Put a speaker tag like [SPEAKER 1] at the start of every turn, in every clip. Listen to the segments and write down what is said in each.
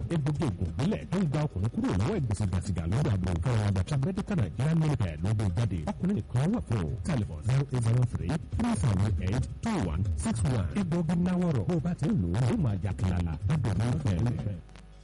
[SPEAKER 1] egbògi ògùn ìbílẹ̀ tó ń gba ọkùnrin kúrò lọ́wọ́ ìgbésígbàsígà lọ́dọ̀ àgbo fún àwọn àgbàtà medical nigeria limited ló gbé jáde ọkùnrin nìkan wà fún o telephone zero eight zero three three seven eight two one six one egbògi náwọ̀rọ̀ bó o bá ti ń lò ó ló máa jà kìlàlà lọ́dọ̀ mi fẹ́ẹ́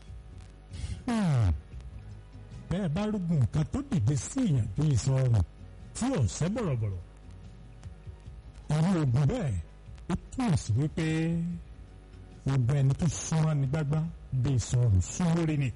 [SPEAKER 2] bẹ́ẹ̀ bá rúgùn nǹkan tó dìde sí èèyàn tó yìí sọ̀rọ̀ tí ò sẹ́ bọ̀rọ̀bọ̀rọ̀ irú ogun bẹ́ẹ̀ ó túmọ̀ sí wípé gbogbo ẹni tó súnmọ́ ní gbágbá bí ìsọ̀rọ̀ súnmọ́rí ni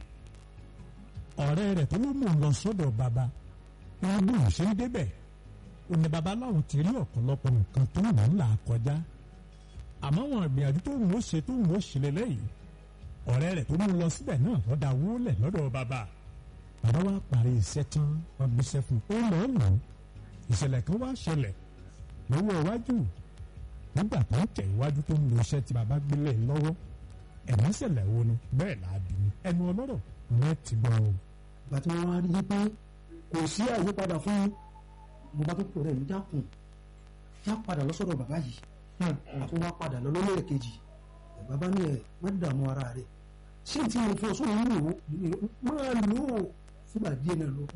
[SPEAKER 2] ọ̀rẹ́ rẹ̀ tó ló mú un lọ sọ́dọ̀ bàbá wọn bí òun ṣe ń débẹ̀ ó ní bàbá láwọn ti rí ọ̀pọ̀lọpọ̀ nǹkan tó wù ú là kọjá àmọ́ wọn ìgbìyànjú tó wù ú ṣe tó wù ú ṣe lélẹ́yìí ọ̀rẹ́ rẹ̀ tó mú un lọ síbẹ̀ náà lọ́dà wúlẹ̀ lọ́dọ̀ bàbá bàbá wa parí iṣẹ́ tán wọn gbéṣẹ́ fún un ó lọ́ọ́ lò ó ìṣẹ̀lẹ̀ kan wá ṣẹlẹ̀ lọ́wọ́ iwájú nígbà tó ń tẹ̀ iwájú tó ń lo iṣẹ́ tí bàbá gbélé lọ́wọ́ ẹ̀mí ṣẹlẹ̀ wo ni bẹ́ẹ̀ là á bí mi ẹnu ọlọ́rọ̀ wọn ti gbọ́ o.
[SPEAKER 3] ìgbà tí wọ́n wá rí i pé kò sí àyípadà fún un mo bá tó pọ̀ rẹ̀ mi dákun já padà lọ́sọ̀dọ̀ bàbá yìí àti wọ́n padà lọ lọ́lẹ́ kejì bàbá ní ẹ̀ má dààmú ara rẹ̀ ṣé tí mo fún ọ sóhun ń lò ó máa lò ó fúgbà díẹ̀ náà lọ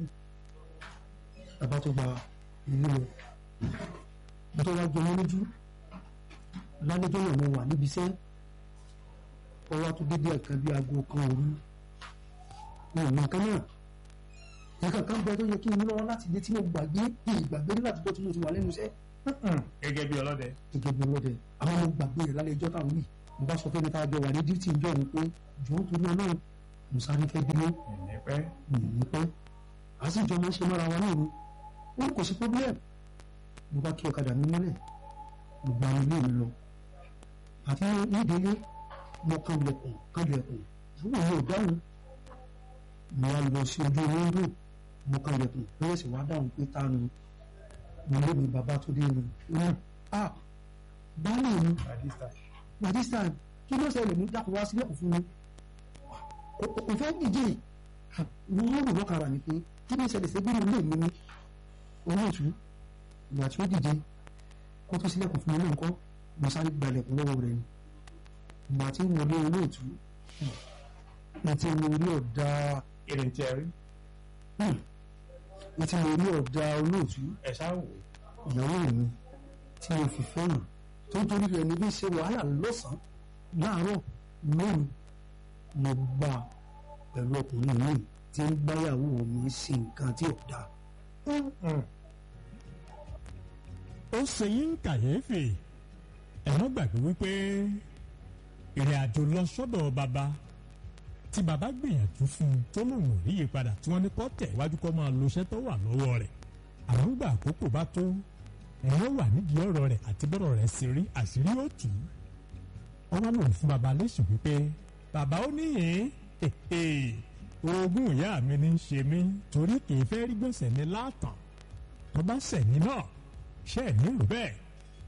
[SPEAKER 3] bàbá tó gba ìlú lọ mo tó wá jọmọ lójú lálẹ́jọ́ náà mo wà níbi iṣẹ́ ọwọ́ tó dédé ẹ̀ka bí aago kan òru mi ò mọ nǹkan náà nǹkan kan bẹ tó yẹ kí n lọ́wọ́ láti dé tí mo gbàgbé ìgbàgbé nígbà tó tí mo ti wà lẹ́nu iṣẹ́
[SPEAKER 2] gẹ́gẹ́ bí ọlọ́dẹ.
[SPEAKER 3] gẹ́gẹ́ bí ọlọ́dẹ àwọn mo gbàgbé rẹ̀ lálẹ́jọ́ táwọn wí mo bá sọ fẹ́mi tá a jọ wà ní díìtì ìjọ mi pé jọ̀ọ́ torí ọlọ́run mo sáré fẹ́ bínú
[SPEAKER 2] ẹ̀ẹ́pẹ́
[SPEAKER 3] mi ò ní pẹ́ a sì jọ máa ṣe mọ́ra wa náà ni wọn kò sí problem mo bá kí ọ̀kadà mi mọ́lẹ̀ mo gba ilé mi lọ àti nídìílé mo kan lẹ̀kùn kan lẹ̀kùn ṣùgbọ́n mi ò dáhùn mo wá lọ sí ojú wíńdò mo kan lẹ̀kùn lọ́wọ́ sì wá dáhùn pé tánu mo lé mi bàbá tó dé mi náà ah baálé mi barista kí ló ṣẹlẹ̀ ní dákun wá sílẹ̀kùn fún mi kò fẹ́ díje wọ́n rò lọ́kàrà mi pé kí ló ṣẹlẹ̀ sẹ́gbẹ́rẹ́ ilé mi ní olóòtú ìgbà tí ó dìde kó tó sílẹ̀kùn fún mi náà kọ́ mo sáré gbalẹ̀kùn lọ́wọ́ rẹ̀ ni ìgbà tí mo lé olóòtú ní tí mo rí ọ̀dà
[SPEAKER 2] ìrìn tí ẹ rí
[SPEAKER 3] ní tí mo rí ọ̀dà olóòtú
[SPEAKER 2] ẹ ṣáà wò
[SPEAKER 3] ìyàwó mi tí mo fi fẹ́ràn tó ń torí rẹ̀ ní bí ṣe wàhálà lọ́sàn-án láàárọ̀ lóru mo gbà pẹ̀lú ọkùnrin mi tí ń báyàwó mi ṣe nǹkan tí ò dáa.
[SPEAKER 2] ó ṣe yín kàyéfì ẹ̀wọ́n gbàgbé wípé ìrìn àjò lọ sọ́dọ̀ bàbá tí bàbá gbìyànjú fún un tó lòun ò ríye padà tí wọ́n ní kó tẹ̀ iwájú kó máa lo iṣẹ́ tó wà lọ́wọ́ rẹ̀ àwọn gbà àkókò bá tó ẹ̀wọ́n wà nídìí ọ̀rọ̀ rẹ̀ àti bọ́rọ̀ rẹ̀ ṣe rí àṣírí ó tù ú ọwọ́ lòun fún bàbá lẹ́sùn wípé bàbá ó níyìn oògùn ìyá mi ní í ṣe mí torí kì í fẹ́ rí gbèsè ní látàn tó bá sẹ̀yìn náà ṣe é ní rò bẹ́ẹ̀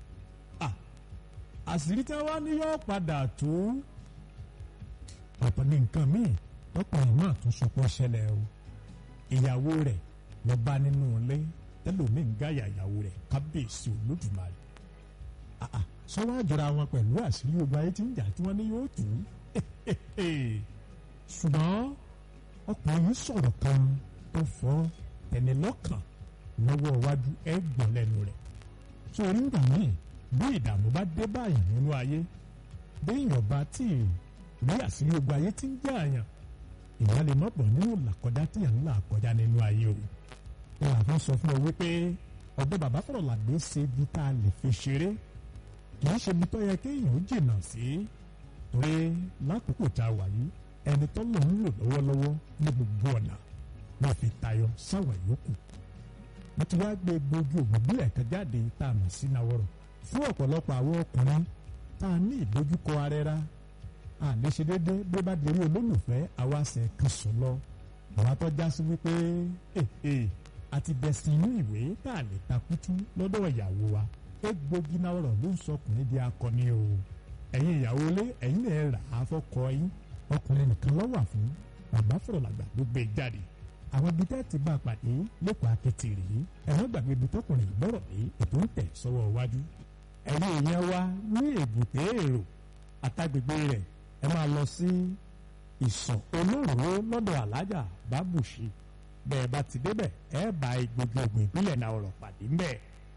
[SPEAKER 2] àṣírí tí wọ́n ní yóò padà tó ọ̀pọ̀ ní nǹkan míì ọkùnrin náà tún sọpọ̀ ṣẹlẹ̀ o ìyàwó rẹ̀ lọ bá nínú ilé tẹlómi ń gáyà ìyàwó rẹ̀ kábíyèsí olódùmarè sọ́wọ́ àjọra wọn pẹ̀lú àṣírí ogun ayé tí ń jà tí wọ́n ní yóò tù ú ṣùgbọ́n ọkùnrin yìí sọ̀rọ̀ kan tó fọ́ ẹni lọ́kàn lọ́wọ́ iwájú ẹ̀gbọ́n lẹ́nu rẹ̀ sórí ń gbà míì bí ìdààmú bá dé báyìí nínú ayé béèyàn bá tí ì rí àṣírí ogun ayé tí ń jẹ́ àyàn ìyá lè má bọ̀ nínú làkọjá tí yàn ń là kọjá nínú ayé o wọn àfi sọ fún ọ wípé ọ̀dọ̀ bàbá fọ̀rọ̀ làgbé ṣe ibi tá a lè fi ṣeré kì í ṣe ibi tó yẹ kéèyàn ó jìnnà sí torí lákòókò tá a wà yìí ẹni tó lò ń lò lọ́wọ́lọ́wọ́ ní gbogbo ọ̀nà wọ́n fi tayọ sáwọn yòókù wọ́n ti wá gbé gbogbo ògùn bílẹ̀ kan jáde tá a mọ̀ sí náwọ́rọ̀ fún ọ̀pọ̀lọpọ̀ àwọn ọkùnrin tá a ní ìdojúkọ arẹra a lè ṣe déédé bí ó bá dirí olólùfẹ́ àwa ṣe kan sùn lọ àwọn atọ́já sí wípé àti bẹ̀sìn inú ìwé tá a lè takútú lọ́dọ̀ ìyàwó wa egbògi náwọ́rọ̀ ló ń sọkùnrin di akọni o ẹ̀yin ìyàwó lé ẹ̀yin lè rà á fọ́kọ yín ọkùnrin nìkan ló wà fún bàbá fọ̀rọ̀ làgbà ló gbé jáde àwọn ibi tẹ́ ti bá a pàdé lẹ́kọ̀ọ́ akétì rèé ẹ̀wọ́n gbàgbé ibi tọkùnrin ìgbọ́rọ̀ lé ètò ń tẹ̀ sọ́wọ́ iwájú ẹ̀yin èèyàn wa ní èbúté èrò àtàgbègbè rẹ̀ ẹ máa lọ sí ìsàn olóró lọ́dọ̀ alájà bábùṣe bẹ́ẹ̀ bá ti débẹ̀ ẹ bá egbògi ògùn ìbílẹ̀ náà ọ̀rọ̀ pàdé ńbẹ̀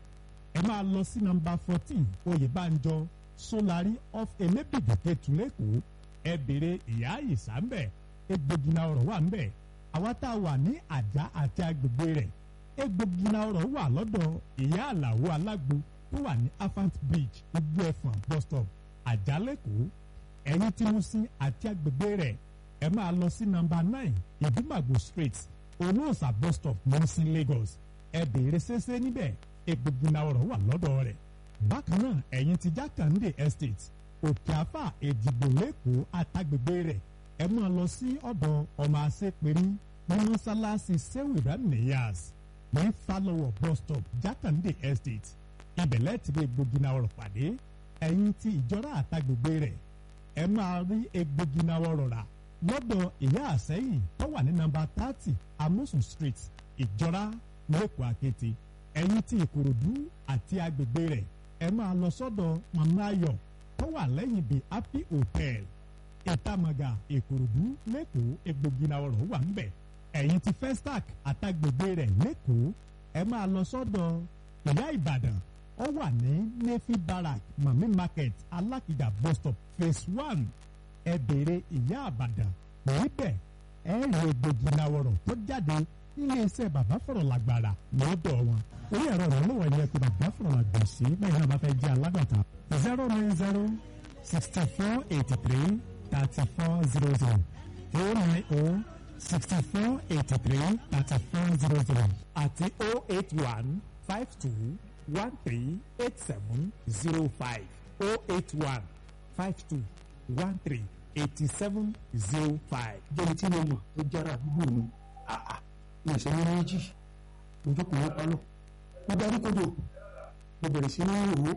[SPEAKER 2] ẹ máa lọ sí nọ́mbà fourteen oyèbánjọ solari off elébìdì kẹtùlẹ́kọ̀ọ́ ẹ béèrè ìyá ìsà ńbẹ̀ egbògi náà ọ̀rọ̀ wà ńbẹ̀ àwa tá a wà ní àjà àti agbègbè rẹ̀ egbògi náà ọ̀rọ̀ wà lọ́dọ̀ ìyá àlàó alágbo tó wà ní afant bridge igbó ẹ̀fọ̀n bus stop àjálẹ̀kọ̀ọ́ ẹ̀yìn tí mo sin àti agbègbè rẹ̀ ẹ máa lọ sí nọ́mbà nine ìdúmàgbò street olóòsà bus stop mọ́sí lagos ẹ béèrè ṣẹṣẹ níbẹ̀ egbògi náà ọ̀rọ̀ wà lọ́dọ̀ rẹ̀ bákan náà ẹ̀yìn tí jákàndé estate òkè àfà èdìbò lẹ́kọ̀ọ́ àtàgbègbè rẹ̀ ẹ máa lọ sí ọ̀dọ̀ ọmọ àṣepẹ̀rí ní mọ́sálásí sẹ́wìrán nìyàs ní falọwọ bus stop jákàndé estate ibẹ̀lẹ̀ ti bí egbògi náà ọ̀rọ̀ pàdé ẹ̀yìn tí ìjọra àtàgbègbè rẹ̀ ẹ máa rí egbògi náà ọ̀rọ̀ rà lọ́dọ̀ ìyá àsẹ́yìn tó wà ní nọ́mbà thirty amosun street ìjọra lẹ́kọ̀ọ́ àkété ẹ̀yìn tí ìkòròdú àti agbègbè rẹ̀ ẹ máa lọ sọ́dọ̀ mama ayọ̀ tó wà lẹ́yìn bíi happy hotel ìtàmàgà ìkòròdú lẹ́kọ̀ọ́ egbògi náà ọ̀rọ̀ wà ń bẹ̀ ẹ̀yìn tí festac àtàgbègbè rẹ̀ lẹ́kọ̀ọ́ ẹ máa lọ sọ́dọ̀ ìyá ìbàdàn ó wà ní nefi barrack mami market alákìjà bus stop phase one ẹ béèrè ìyá àbàdàn níbẹ̀ ẹ rí egbògi náwọ̀rọ̀ tó jáde nílé iṣẹ́ bàbá fọ̀rọ̀ làgbàrà lọ́dọ̀ wọn. orí ẹ̀rọ ìrànlọ́wọ́ ni ẹ pé bàbá fọ̀rọ̀ làgbà sí bẹ́ẹ̀ náà bá fẹ́ jẹ́ alágbàtà zero nine zero sixty four eighty three thirty four zero zero oh nine oh sixty four eighty three thirty four zero zero àti oh eight one five two one three eight seven zero five oh eight one five two one three eighty seven zero five.
[SPEAKER 3] jẹ́ni tí mo mọ̀ tó jára àdúgbò mi àà ní ìṣẹ́ ní méjì mo jókòó wọn pálọ̀ mo darí kodò mo bẹ̀rẹ̀ sí ní ìrò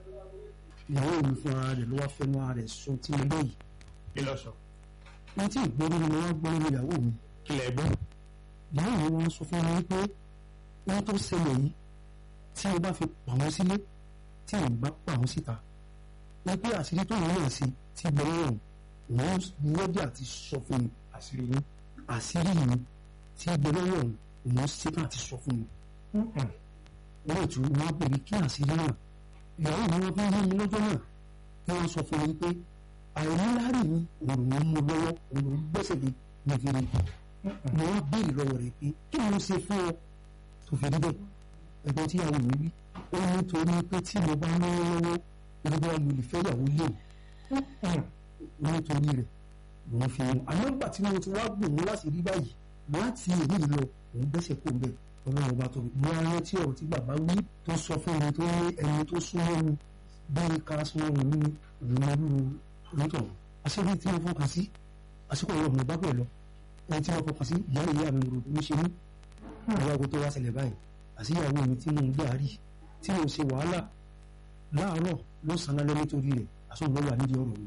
[SPEAKER 3] ìyàwó mi fún ara rẹ̀ ló wá fẹ́ mọ́ ara rẹ̀ sọ tí mo lóyìí
[SPEAKER 2] kí lọ sọ.
[SPEAKER 3] wọ́n tí ìgbóni ni wọ́n gbóni ní ìyàwó mi
[SPEAKER 2] kí lẹ gbọ́.
[SPEAKER 3] ìyàwó mi wọ́n sọ fún mi pé wọ́n tó ṣẹlẹ̀ yìí tí mo bá fi pa wọ́n sílé tí mo bá pa wọ́n síta wọ́n pé àṣírí tó wọ́n náà sí ti gbẹ̀rẹ̀ wọn wọ́n lọ́dẹ̀ àti sọ fún mi àṣírí yín àṣírí yìí tí gbẹ̀rẹ̀ wọn wọ́n ṣetán àti sọ fún mi wọ́n tún wọ́n pè mí kí àṣírí náà ìyàwó mi wọ́n fi ń yé mi lọ́jọ́ náà kí wọ́n sọ fún mi pé àìníláàrí mi òun ló ń mú lọ́wọ́ òun ló ń gbẹ́sẹ̀ lé ní fèrè mo wá béèrè lọ́wọ́ rẹ̀ pé kí ni mo ṣe fún ọ tó fi rí bẹ́ẹ̀ ẹgbẹ́ tí ìyàwó mi wí ó ní torí pé tí mo bá náwó lọ́wọ́ ìrúbọ mo lè fẹ́ ìyàwó lé o nítorí rẹ̀ lòun fi mu àmọ́ nígbà tí mo ti wá gbòòrò láti rí báyìí láti èyí lọ òun gbẹ́sẹ̀ kó bẹ́ẹ̀ ọlọ́run ọba tó mo wá rántí ọ̀rọ̀ tí bàbá wí tó sọ fún mi tó ní ẹni tó súnmọ́ mi bẹ́ẹ̀ ká súnmọ́ mi ní ìrìnàlú onítọ̀ àṣírí tí mo fọkàn sí àsìkò ọ̀rọ̀ mo bá bẹ̀ lọ ẹni tí mo fọkàn sí ìyá ìyá mi rò ló ṣe mí àwọn ago tó wá ṣẹlẹ̀ báyìí àṣìyàwó mi tí mo ń gbé àárí tí mo ṣe wàhálà láàárọ̀ lọ́sàn-án lálẹ́ nítorí rẹ̀ àsọ̀rọ̀ wà nídìí ọ̀rọ̀ mi.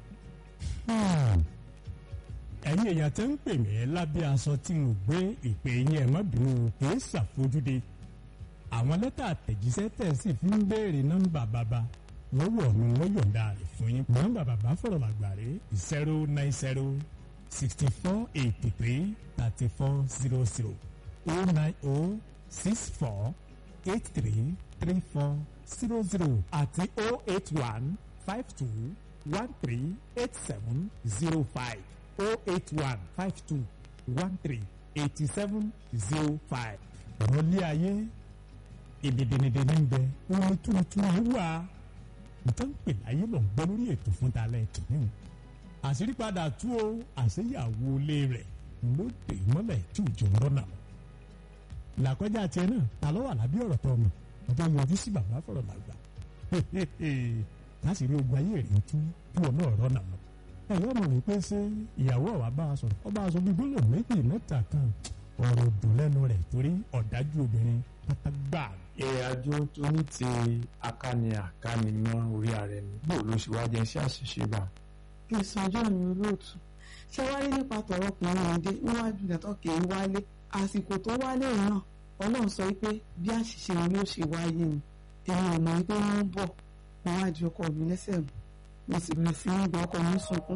[SPEAKER 2] ẹ̀yin èèyàn tẹ́ ń pè mí lábẹ́ aṣọ tí mo gbé ìpè yín ẹ̀ má bínú kì í ṣàfojúde àwọn lẹ́tà àtẹ̀jíṣẹ́ tẹ̀ sì fi ń béèrè nọ́mbà bàbá lọ́wọ́ mi wọ́n yọ̀ǹda rẹ̀ fún yín nọ́mbà bàbá fọ̀rọ̀ làgbàre zero nine zero sixty four eighty three thirty four zero zero oh nine oh six four eight three three four zero zero àti oh eight one five two one three eight seven zero five oh eight one five two one three eighty seven zero five. ọ̀rọ̀ lé ayé ìdìdìnìdìní ń bẹ omi tuntun yìí wà nítorí pé láyé ló ń gbọ́ lórí ètò fún talẹ̀ kìnìún àṣírí padà tú o àṣeyàwó ilé rẹ̀ ló dé mọ́lẹ̀ tí òjò ń rọ́nà làkọjá tiẹ̀ náà ta ló wà lábí ọ̀rọ̀ tó ọmọ ọjọ́ yọjú sí bàbá fọ̀rọ̀ làgbà láṣìírí ogun ayé rẹ̀ tú kí wọn náà rọ́nà lọ ẹ̀yọ́ ọmọ rẹ̀ pé ṣé ìyàwó ọ̀wá bá a sọ̀rọ̀ ọba aṣọ bíi gbólóhùn méjì mẹ́ta kan ọ̀rọ̀ dùn lẹ́nu rẹ̀ torí ọ̀dájú obìnrin pátá gbà.
[SPEAKER 4] ìrìnàjò tó ní ti akáni àkáni mọ́ orí ààrẹ ni bó ló ṣe wá jẹ́ sí àṣìṣe bá.
[SPEAKER 5] ìsànjọ́ mi olóòtú ṣé wáyé nípa tọ̀rọ̀ ọkùnrin ìdè níwájú ìdàtọ̀ kì í wálé àsìkò tó wálé náà ọlọ́run sọ pé bí àṣìṣe wọn yóò ṣe wáyé ni èmi ò mọ̀ pé wọ́n ń bọ̀ wọ́n wá ju ọkọ mi lẹ́sẹ̀ mú mo sì bẹ̀rẹ̀ sí ní gba ọkọ mi sunkún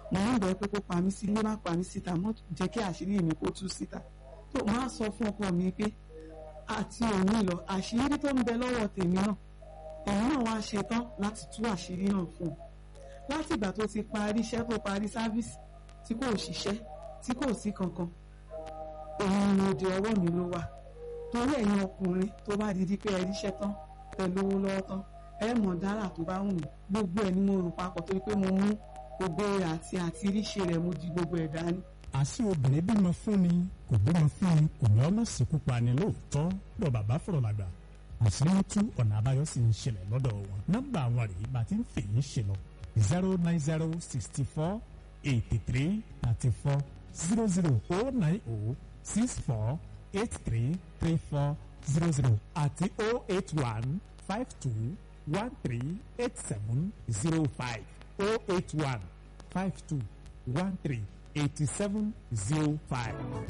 [SPEAKER 5] mo ń bẹ̀ pé kó pa mí sílé má pa mí síta mọ́ jẹ́ kí àṣírí mi kó tú síta tó máa sọ fún ọkọ mi pé àti òní lọ àṣírí tó ń bẹ lọ́wọ́ tèmi náà òun náà wá ṣetán láti tú àṣírí náà fún un láti ìgbà tó ti parí iṣẹ́ tó parí sáfíìsì tí kò ṣiṣẹ́ tí kò sí kankan òun ni òde ọwọ́ mi ló wà torí ẹ̀yin ọkùnrin tó bá di di pé ẹ ríṣẹ́ tán pẹ̀lú owó lọ́wọ́ tán ẹ mọ̀ dára tó bá wù mí gbogbo ẹ̀ ni mo rò papọ̀ torí pé mo mú gbogbo rẹ̀ àti àti ríṣe rẹ̀ mo di gbogbo ẹ̀ dání.
[SPEAKER 2] àṣé obìnrin bímọ fún ni kò bímọ fún ni kò ní ọmọ sìnkú pa ni lóòótọ́ lọ bàbá fọ̀rọ̀ làgbà àṣírí ń tú ọ̀nà àbáyọ sì ń ṣẹlẹ̀ lọ́dọ̀ wọn nọ́mbà àwọn rèé bá ti ń fèyí ṣe lọ zero nine zero sixty four eighty three thirty four zero zero oh nine oh six four eight three three four zero zero àti oh eight one five two one three eight seven zero five oh eight one five two one three eighty seven zero five.